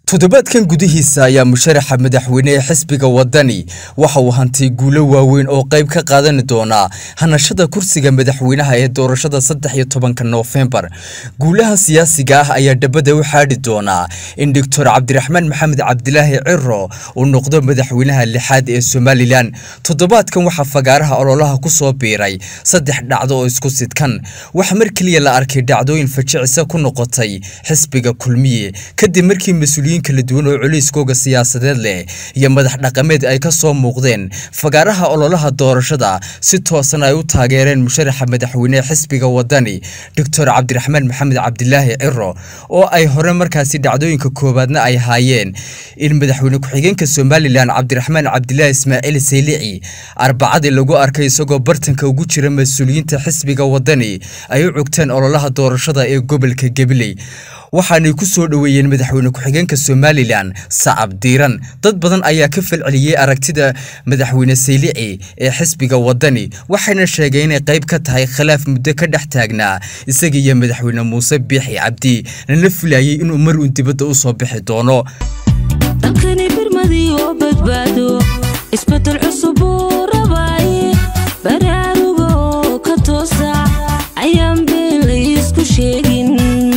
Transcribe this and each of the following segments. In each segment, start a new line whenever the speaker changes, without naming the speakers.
toddobaadkan gudihiisa ayaa musharaxa madaxweyne ee xisbiga wadani waxa uu hantay guulo waaweyn oo qayb ka qaadan doona hanashada kursiga madaxweynaha ee doorashada saddex iyo tobanka noofembar guulaha siyaasiga ah ayaa dhabada u xaadhi doonaa in doctor cabdiraxmaan maxamed cabdilaahi ciro uu noqdo madaxweynaha lixaad ee somalilan toddobaadkan waxaa fagaaraha ololaha ku soo biiray saddex dhacdo oo isku sidkan waxaa mar keliya la arkay dhacdooyin fajicisa ku noqotay xisbiga kulmiye kadib markii mas-uuliyiin kala duwan oo coliiskooga siyaasadeed leh iyo madax dhaqameed ay ka soo muuqdeen fagaaraha ololaha doorashada si toosan ay u taageereen musharaxa madaxweyne xisbiga wadani doctor cabdiraxmaan maxamed cabdilaahi ciro oo ay hore markaasi dhacdooyinka koowaadna ay haayeen in madaxweyne ku-xigeenka somalilan cabdiraxmaan cabdilaahi ismaaciil saylici arbacadii lagu arkay isagoo bartanka ugu jira mas-uuliyiinta xisbiga wadani ay u cogteen ololaha doorashada ee gobolka gabiley waxaanay ku soo dhoweeyeen madaxweyne ku-xigeenka somalilan sacab diiran dad badan ayaa ka falceliyey aragtida madaxweyne saylici ee xisbiga wadani waxayna sheegeen inay qayb ka tahay khilaaf muddo ka dhex taagnaa isaga iyo madaxweyne muuse biixi cabdi lana filayay inuu mar uun dibadda u soo bixi doono
dalkani birmadii oo badbaado isbedel cusub uu rabaaye baraaruga oo ka toosa ayaan been la isku sheegin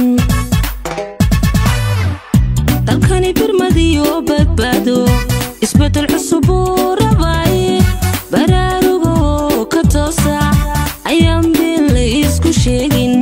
dalkani birmadii oo badbaado isbedel cusub uu rabaaye baraaruga oo ka toosa ayaan been la isku sheegin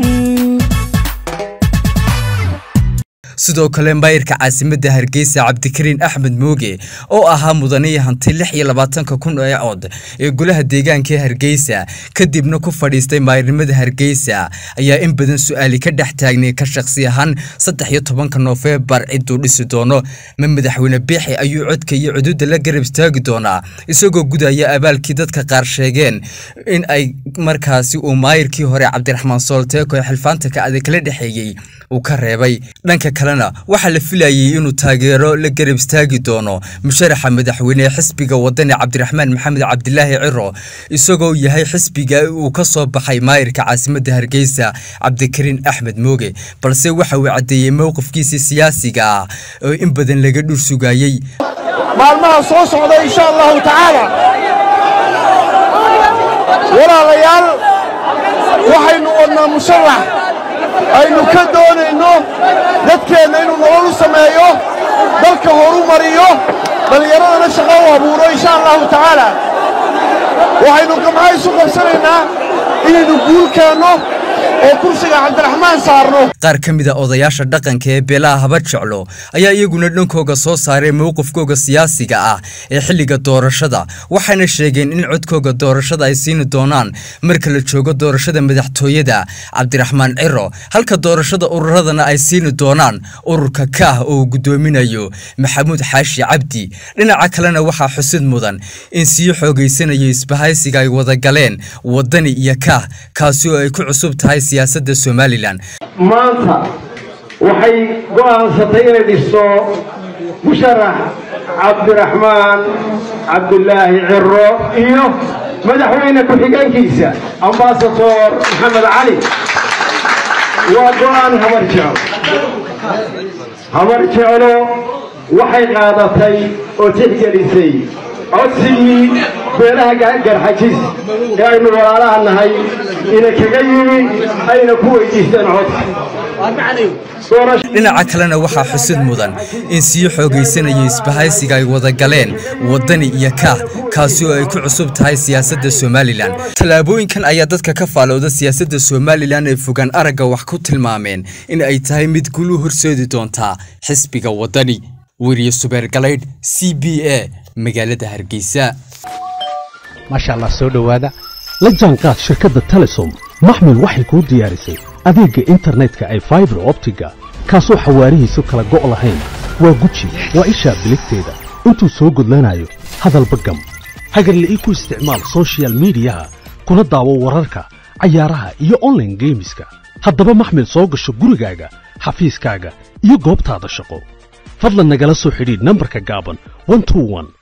sidoo kale maayirka caasimadda hargeysa cabdikariin axmed mooge oo ahaa mudanihii hantay lix iyo labaatanka kun ee cod ee golaha deegaanka ee hargeysa kadibna ku fadhiistay maayirnimada hargeysa ayaa in badan su-aali ka dhex taagnay ka shakhsi ahaan saddex iyo tobanka noofembar ciduu dhisi doono ma madaxweyne biixi ayuu codka iyo cuduudda la garab istaagi doonaa isagoo gudaya abaalkii dadka qaar sheegeen in ay markaasi uu maayirkii hore cabdiraxmaan soolteeko ee xilfaanta ka adag kala dhexeeyey uu ka reebay dhanka kalena waxaa la filayay inuu taageero la garab istaagi doono musharaxa madaxweyne ee xisbiga wadani cabdiraxmaan maxamed cabdilaahi ciro isagoo yahay xisbiga uu ka soo baxay maayirka caasimadda hargeysa cabdikariin axmed mooge balse waxa uu caddeeyey mowqifkiisii siyaasiga ah oo in badan laga dhur sugayey
maalmaha soo socda insha allahu tacaala walaalayaal waxaynu wadnaa musharax aynu ka doonayno dadkeenna inuu nolol u sameeyo dalka horu mariyo dhallinyaradana shaqo u abuuro insha allahu tacaala waxaynu gamca isu qabsanaynaa inaynu guul keenno oo kursiga cabdiraxmaan saarno
qaar ka mid a odayaasha dhaqanka ee beelaha habar jeclo ayaa iyaguna dhankooga soo saaray mowqifkooga siyaasiga ah ee xilliga doorashada waxayna sheegeen in codkooga doorashada ay siini doonaan marka la joogo doorashada madaxtooyada cabdiraxmaan ciro halka doorashada ururadana ay siini doonaan ururka kaah oo uu guddoominayo maxamuud xaashi cabdi dhinaca kalena waxaa xusid mudan in sii xoogaysanayo isbahaysiga ay wada galeen wadani iyo kaah kaasi oo ay ku cusub tahay siyaasadda somalilan
maanta waxay go'aansatay inay dhisto musharax cabdiraxmaan cabdilaahi ciro iyo madaxweyne ku-xigeenkiisa ambasador maxamed cali waa go'aan habar jeclo habar jeclo waxay qaadatay oo tixgelisay codsigii beelaha garxajis ee aynu walaalaha nahay ina kaga yimi ayna ku weydiisteen codka
dhinaca kalena waxaa xusid mudan in sii xoogaysanayo isbahaysiga ay wada galeen wadani iyo kaah kaasi oo ay ku cusub tahay siyaasadda somalilan tallaabooyinkan ayaa dadka ka faalowda siyaasadda somalilan ee fogaan aragga wax ku tilmaameen in ay tahay mid guul u horseedi doontaa xisbiga wadani weriye subeer galaydh c b a magaalada hargeysa
maasha allah soo dhowaada la jaanqaad shirkadda telesom maxmil waxay kuu diyaarisay adeegga internetka ay faibar optiga kaasoo xawaarihiisu kala go' lahayn waa guji waa ishaa biligteeda intuu soo gudlanayo hadalba gam hagarla'ii ku isticmaal sochial midiyaha kuna daawo wararka cayaaraha iyo onlaine geemiska haddaba maxmil soo gasho gurigaaga xafiiskaaga iyo goobtaada shaqo fadlan nagala soo xidhiidh nambarka gaaban